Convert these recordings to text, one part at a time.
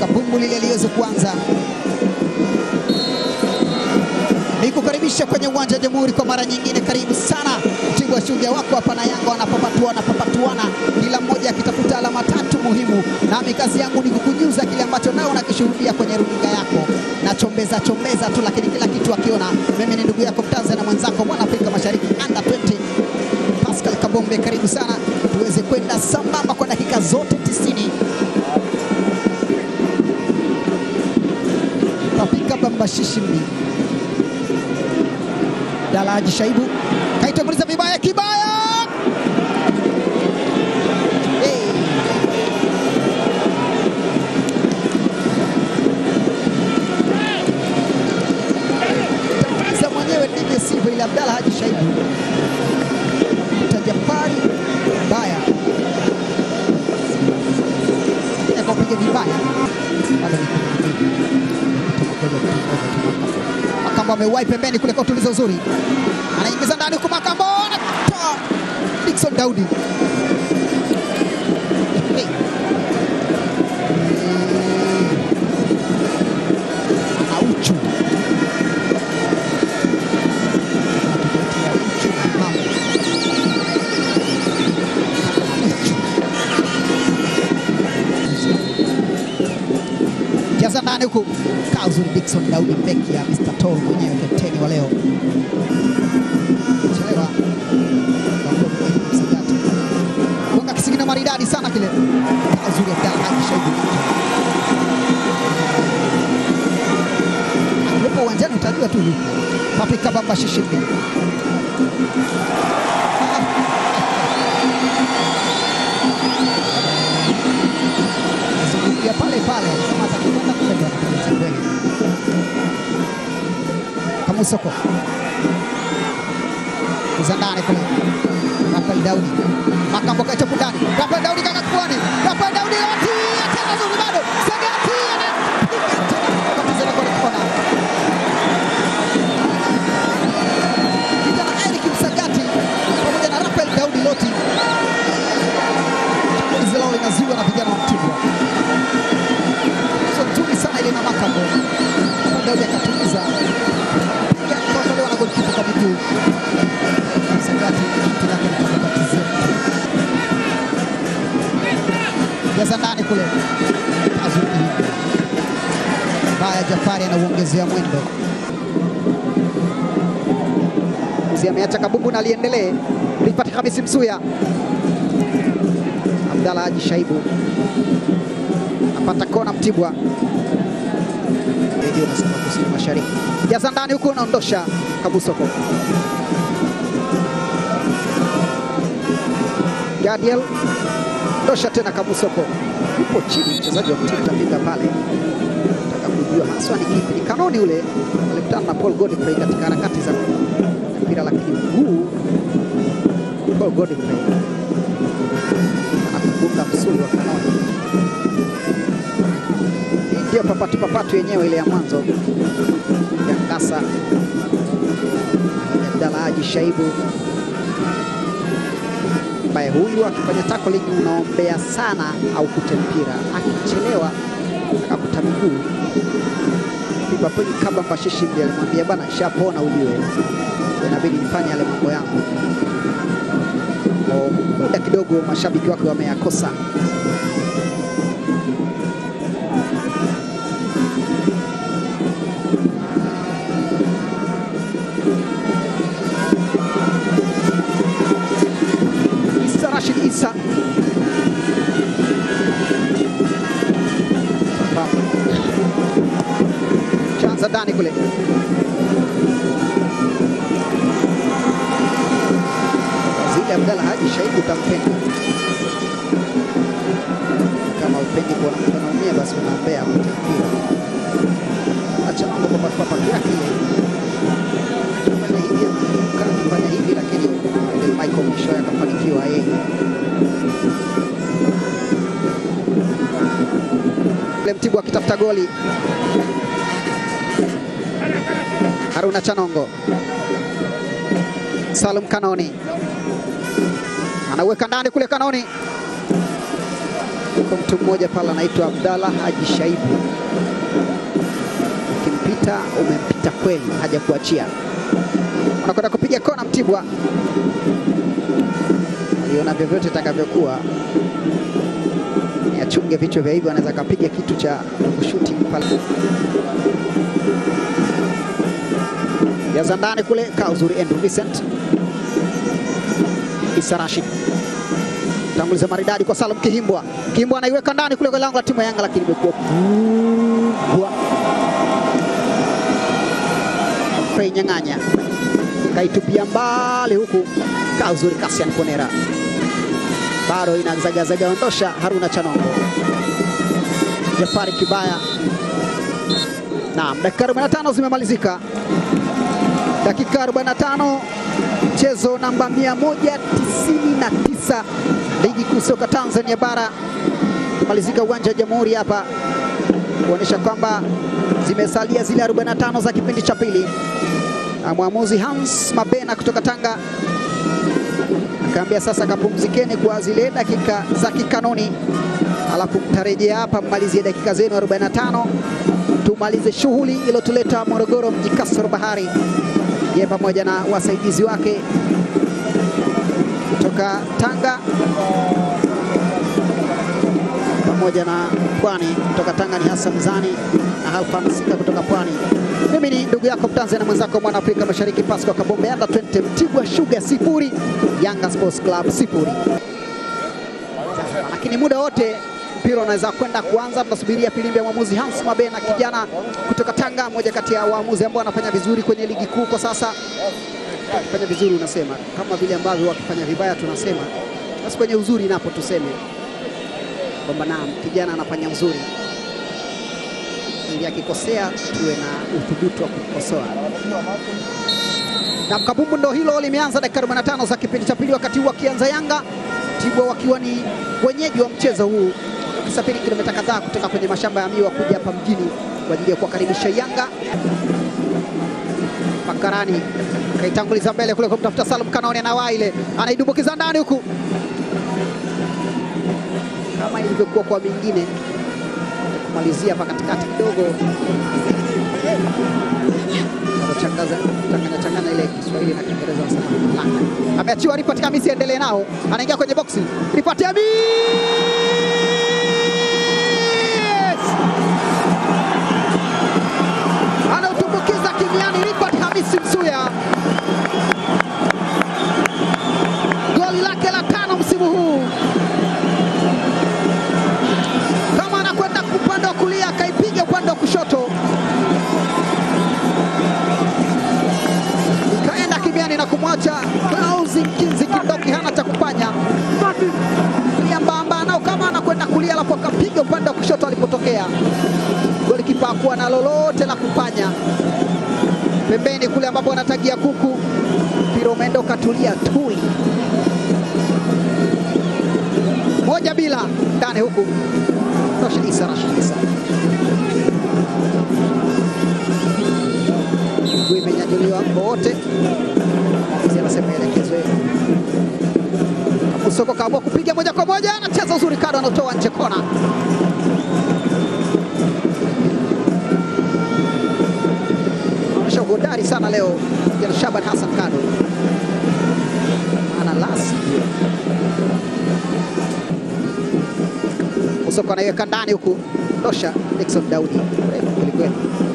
kabumbu lile liweze kuanza. Nikukaribisha kwenye uwanja wa Jamhuri kwa mara nyingine. Karibu sana Mtibwa Shujaa wako hapa na Yanga wanapapatuana papatuana, kila mmoja akitafuta alama tatu muhimu, nami kazi yangu ni kukujuza kile ambacho nao unakishuhudia kwenye runinga yako, na chombeza chombeza tu, lakini kila kitu akiona. Mimi ni ndugu yako Mtanzania mwenzako mwana Afrika Mashariki under 20 Pascal Kabombe, karibu sana tuweze kwenda sambamba kwa dakika zote 90. Papika Bambashishi mbili Dalaji Shaibu kaitanguliza vibaya kibaya. Hey. Tanguliza mwenyewe ndivyo sivyo, ile Abdalla Haji Shaibu tajapari mbaya akapiga vibaya Bado ni Makambo ameuwai pembeni kule kwa utulizo uzuri, anaingiza ndani huku Makambo anatoa Dickson Daudi. Hey. Ana uchu Anatuletea uchu na mambo. Uchu. Jaza ndani huku kaa uzuri Dickson Daudi, beki ya Mr. Tol mwenyewe, kapteni wa leo. Chelewa gonga kisigino maridadi sana kile, kaa uzuri Abdalla Haji Shaibu yupo uwanjani, utajua tu yupo. Paprika Bamba Shishimbi zungukia pale pale kama atakwenda kule ndo anapiga mbele. Kamusoko kuza ndani kule, Rafael Daudi Makambo kachopu ndani, Rafael Daudi kaka kuani, Rafael Daudi ati tena zuri bado Sagati anapiga tena katiza kwa kona. Kijana Eric Msagati pamoja na Rafael Daudi Loti shambulizi lao linazuiwa na vijana wa Mtibwa. So nzuri sana ile na Makambo. Daudi akatuliza piga kuondolewa na golikipa kwa miguu. Msagati kitu lake likakatiza. Jaza ndani kule. Azuri. Baya Jafari anauongezea mwendo. Si ameacha kabumbu na aliendelee. Rifat Hamisi Msuya. Abdalla Haji Shaibu apata kona Mtibwa. Redio nasema kusini mashariki, jaza ndani huku, unaondosha Kabusoko. Gadiel ndosha tena Kabusoko, yupo chini mchezaji wa Mtibwa tapita pale, taka kujua haswa ni kipi. Ni kanoni ule, alikutana na Paul Godfrey katika harakati za mpira, lakini mguu Paul Godfrey anakufunga msuli wa kanoni. Hii ndio papatu papatu yenyewe ile ya mwanzo ya Ngasa Abdalla Haji Shaibu, ambaye huyu akifanya tackling unaombea sana au kute mpira, akichelewa akakuta miguu pigwa kwenye kaba. Mbashishimbi alimwambia bana, shapona ujue, inabidi nifanye yale mambo yangu muda kidogo mashabiki wake wameyakosa. Isa Rashid Isa chanza ndani kule zile Abdalla Haji Shaibu utampenda. Kama upendi kuona mtu anaumia, basi unaombea apate mpira. Acha mambo kwa papa yake ile. Fanya hivi kana kufanya hivi, lakini ile Michael mwisho akafanikiwa yeye. Ile Mtibwa akitafuta goli. Haruna Chanongo, Salum Kanoni anaweka ndani kule, Kanoni Yuko mtu mmoja pale anaitwa Abdallah Haji Shaibu, ukimpita umempita kweli, haja kuachia. Anakwenda kupiga kona Mtibwa, aliona vyovyote itakavyokuwa ni achunge vichwa vya hivyo, anaweza akapiga kitu cha kushuti pale yaza ndani kule, kaa uzuri Andrew Vincent Isa Rashid tanguliza maridadi kwa Salum Kihimbwa. Kihimbwa anaiweka ndani kule kwa lango la timu ya Yanga, lakini imekuwa kubwa. Frey Nyang'anya kaitupia mbali huku, kaa uzuri Kasian Konera bado inazagazaga, ondosha Haruna Chanongo, Jafari Kibaya. Naam, dakika 45 zimemalizika, dakika 45 mchezo namba 199 ligi kuu soka Tanzania bara kumalizika uwanja wa Jamhuri hapa, kuonyesha kwamba zimesalia zile 45 za kipindi cha pili, na mwamuzi Hans Mabena kutoka Tanga akaambia sasa kapumzikeni kwa zile dakika za kikanuni, alafu mtarejea hapa mmalizie dakika zenu 45 tumalize shughuli iliyotuleta Morogoro mji kasoro bahari ye pamoja na wasaidizi wake kutoka Tanga pamoja na Pwani. Kutoka Tanga ni Hassan Zani na Halfan Sika kutoka Pwani. Mimi ni ndugu yako Mtanzania mwenzako mwana Afrika Mashariki, Pasco Kabombe. Yanga 20 Mtibwa Sugar sifuri, Yanga Sports Club sifuri. Lakini muda wote mpira unaweza kwenda kuanza. Tunasubiria filimbi ya mwamuzi Hans Mabena, kijana kutoka Tanga, mmoja kati ya waamuzi ambao wanafanya vizuri kwenye ligi kuu kwa sasa. Wakifanya vizuri unasema kama vile ambavyo wakifanya vibaya tunasema, basi kwenye uzuri napo tuseme kwamba naam, kijana anafanya uzuri, ili akikosea tuwe na uthubutu wa kukosoa. Na kabumbu ndo hilo limeanza dakika 45 za kipindi cha pili, wakati huu wakianza Yanga Mtibwa wakiwa ni wenyeji wa mchezo huu wakisafiri kilomita kadhaa kutoka kwenye mashamba ya miwa kuja hapa mjini kwa ajili ya kuwakaribisha Yanga. Makarani kaitanguliza mbele kule kumtafuta Salum Kanone, na ile anaidumbukiza ndani huku, kama ilivyokuwa kwa mingine, kumalizia hapa katikati kidogo, anachangaza changanya changanya ile Kiswahili na Kiingereza, wanasema ameachiwa Ripati Hamisi, endelee nao, anaingia kwenye boksi Ripati Hamisi anautumbukiza kimiani Ripati Hamisi Msuya, goli lake la tano msimu huu. Kama anakwenda upande wa kulia, akaipiga upande wa kushoto, ikaenda kimiani na kumwacha Klausi Nkinzi Kindoki hana cha kufanya mbamba nao, kama anakwenda kulia, alafu akapiga upande wa kushoto alipotokea golikipa hakuwa na lolote la kufanya. Pembeni kule ambapo anatagia kuku, mpira umeenda ukatulia tuli moja bila ndani huku tosha. Isa Rashid Isa miguu imenyanyuliwa wote, anasema elekezo Musoko kaamua kupiga moja kwa moja, anacheza uzuri, kado anatoa nje kona. Anaonyesha uhodari sana leo kijana Shaban Hassan Kado, ana lasi Musoko anaiweka ndani huku, tosha. Dickson Daudi mrefu kwelikweli,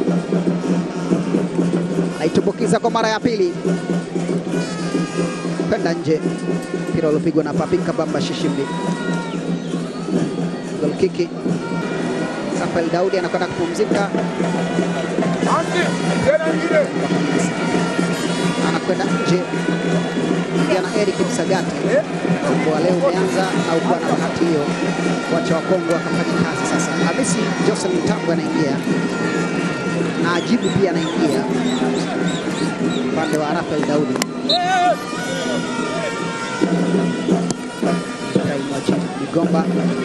naitumbukiza kwa mara ya pili kwenda nje, mpira uliopigwa na Papi Kabamba Shishimbi. Goal kiki. Rafael Daudi anakwenda kupumzika, anakwenda nje. Kijana Eric Msagati kwa leo umeanza au kuwa na bahati hiyo, wacha Wakongo wakafanya kazi sasa. Hamisi Joseph Mtambo anaingia na Ajibu pia anaingia upande wa Rafael Daudi Migomba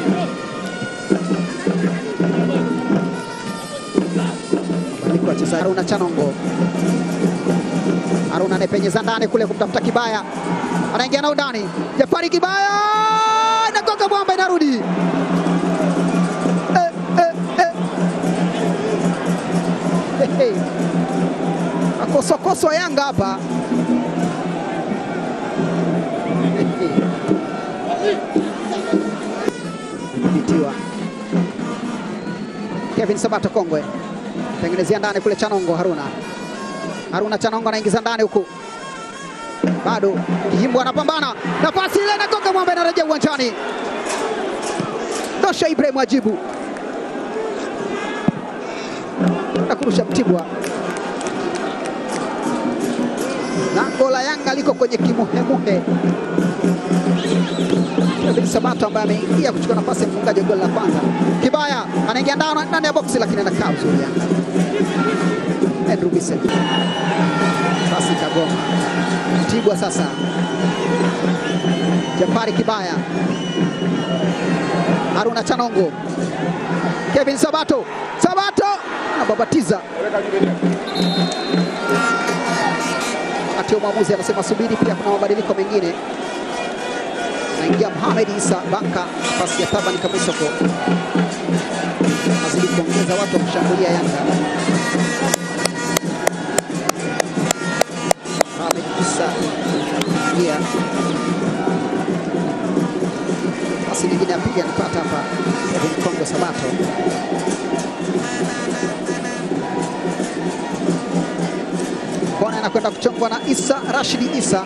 mabadiliko ya wachezaji. Haruna Chanongo, Haruna anapenyeza ndani kule kumtafuta Kibaya, anaingia nao ndani. Jafari Kibaya inagonga mwamba, inarudi kosokoswa Yanga hapa bitiwa Kevin Sabato Kongwe tengenezea ndani kule Chanongo Haruna Haruna Chanongo anaingiza ndani huku bado Kihimbo anapambana nafasi ile nagonga mwamba inarejea uwanjani Dosha Ibrahim ajibu na kurusha Mtibwa. Lango la Yanga liko kwenye kimuhemuhe. Kevin Sabato ambaye ameingia kuchukua nafasi ya mfungaji wa goli la kwanza. Kibaya anaingia ndani ndani ya boksi, lakini anakaa uzuri Yanga. Andrew Bisen pasi kagoma. Mtibwa sasa, Jafari Kibaya, Haruna Chanongo, Kevin Sabato, Sabato anababatiza wakati mwamuzi anasema subiri, pia kuna mabadiliko mengine. Anaingia Mohamed Isa Banka, nafasi ya Taban Kamisoko, azidi kuongeza watu wa kushambulia Yanga. Mohamed Isa ingia pasi nyingine apiga, anapata hapa Kevin Kongo Sabato kona anakwenda kuchongwa na Isa Rashidi Isa.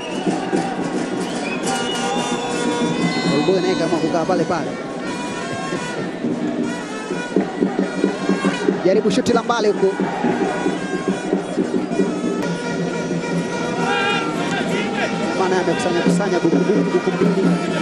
Golboy naye kama kukaa pale pale, jaribu shuti la mbali huku, maana amekusanya kusanya buku buku mbili,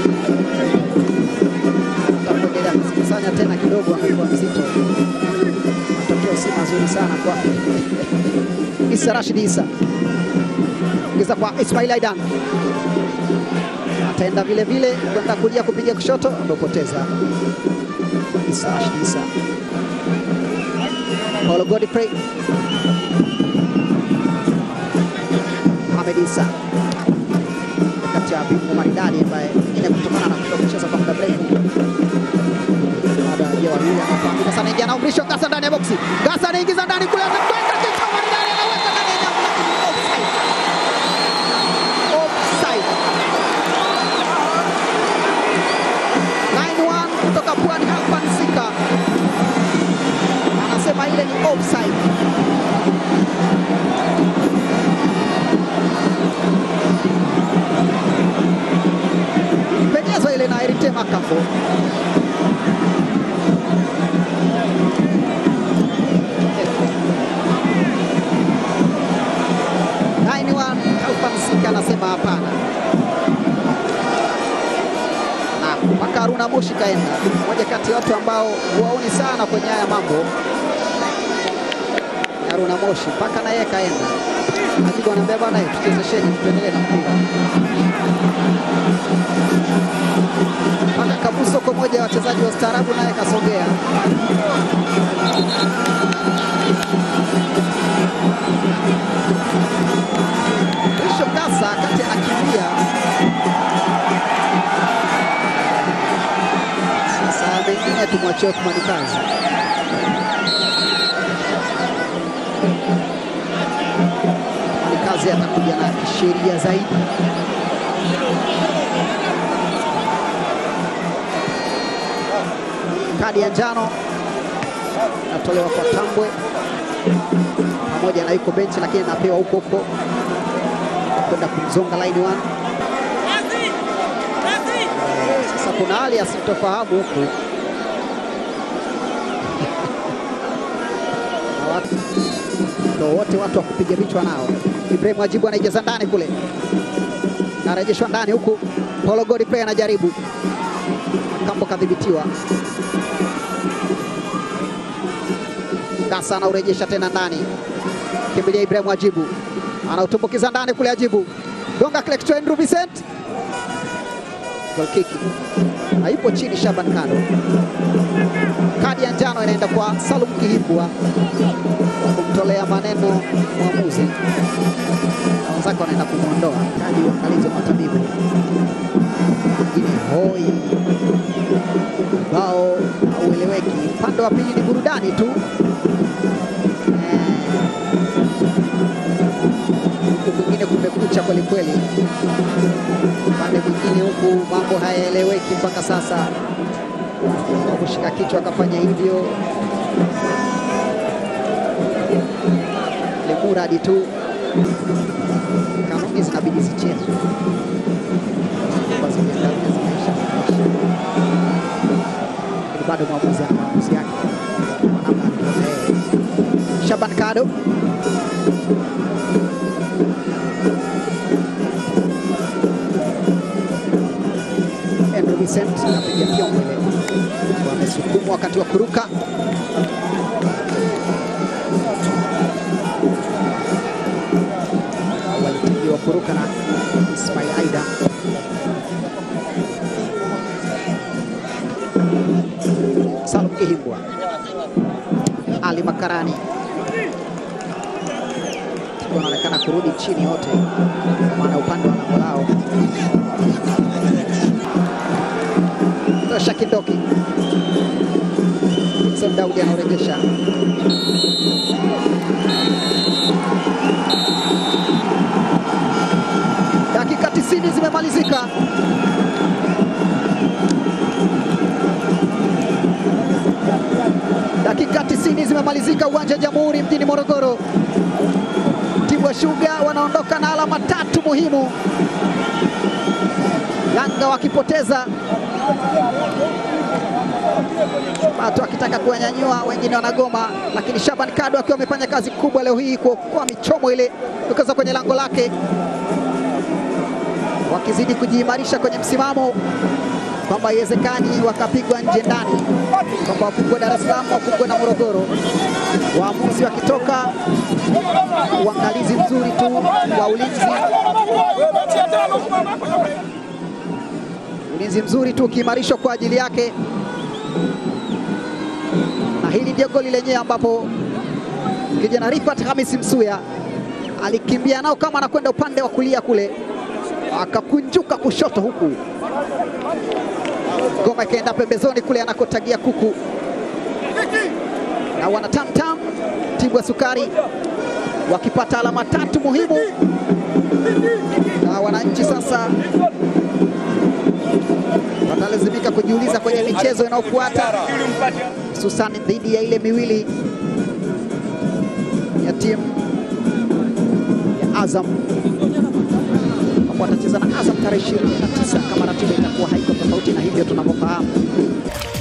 atakuendelea kuzikusanya tena kidogo, amekuwa mzito, matokeo si mazuri sana kwake. Isa Rashid Isa ingiza kwa Ismail Aidan, ataenda vile vile kwenda kulia kupiga kushoto, amepoteza Isa Rashid Isa. Paulo Godfrey Mohamed Isa kati ya bingwa maridadi ambaye ine kutokana na kutoka kucheza kwa muda mrefu baada ya wawili anafahamika sana, ingia na umrisho Gasa ndani ya boksi, Gasa anaingiza ndani kule, anakwenda kichwa maridadi, anaweka ndani ya nyavu, lakini offside. Offside. Line one kutoka Pwani Halfan Sika anasema ile ni offside. Penyezwa ile na Erite Makambo. Line one Halfan Sika anasema hapana. Na mpaka Haruna Moshi kaenda, mmoja kati ya watu ambao huwaoni sana kwenye haya mambo. Haruna Moshi mpaka na yeye kaenda, Ajibu anaambia bwana, tuchezesheni, tuendelee na mpira mpaka Kabuso kwa moja ya wachezaji wa staarabu naye kasogea. Mrisho Gasa wakati anakimbia sasa, mengine tumwachie Othmani Kazi. Othmani Kazi atakuja na kisheria zaidi. Kadi ya njano inatolewa kwa Tambwe pamoja na yuko benchi, lakini anapewa huko huko kwenda kumzonga line one. Sasa kuna hali ya sintofahamu huku na watu ndo wote watu wa kupiga vichwa nao. Ibrahim Ajibu anaijaza ndani kule, narejeshwa ndani huku. Paulo Godfrey anajaribu, Kambo kadhibitiwa. Gasa anaurejesha tena ndani, kimbilia Ibrahim Ajibu anautumbukiza ndani kule, Ajibu gonga kile kichwa, Andrew Vincent goal kick, haipo chini. Shaban Kado, kadi ya njano inaenda kwa Salum Kihimbwa kumtolea maneno mwamuzi, na wenzake wanaenda kumwondoa. Kadi uangalizi wa matabibu ingine hoi bao haueleweki. Upande wa pili ni burudani tu. kumekucha kweli kweli. Upande mwingine huku mambo hayaeleweki mpaka sasa, kwa kushika kichwa akafanya hivyo limuradi tu, kanuni zinabidi zichezwe Kwa zimeangalia zimeisha, lakini bado mwamuzi ana maamuzi yake kwa namna alivyoona yeye. Shaban Kado Andrew Vincent anapiga fyongo ile, wamesukumwa wakati wa kuruka. Walipigiwa kuruka na Ismail Aida. Salum Kihimbwa, Ali Makarani wanaonekana kurudi chini wote, kwa maana upande wa lango lao tosha Kindoki. Dickson Daudi anaorejesha dakika 90 zimemalizika. Dakika 90 zimemalizika uwanja wa Jamhuri mjini Morogoro. Mtibwa Sugar wanaondoka na alama tatu muhimu, Yanga wakipoteza watu wakitaka kuwanyanyua, wengine wanagoma, lakini Shaban Kado akiwa amefanya kazi kubwa leo hii kuokoa michomo ile kutoka kwenye lango lake, wakizidi kujiimarisha kwenye msimamo kwamba haiwezekani wakapigwa nje ndani, kwamba wafungwe Dar es Salaam, wafungwe na Morogoro. Waamuzi wakitoka, uangalizi mzuri tu wa ulinzi, ulinzi mzuri tu ukiimarishwa kwa ajili yake na hili ndio goli lenyewe ambapo kijana Rifat Hamisi Msuya alikimbia nao kama anakwenda upande wa kulia kule, akakunjuka kushoto huku ngoma ikaenda pembezoni kule anakotagia kuku, na wana tamtam Tibwa Sukari wakipata alama tatu muhimu, na wananchi sasa watalazimika kujiuliza kwenye michezo inayofuata hususani dhidi ya ile miwili ya timu ya Azam ambapo watacheza na Azam tarehe 29 kama ratiba itakuwa haiko tofauti na hivyo tunavyofahamu.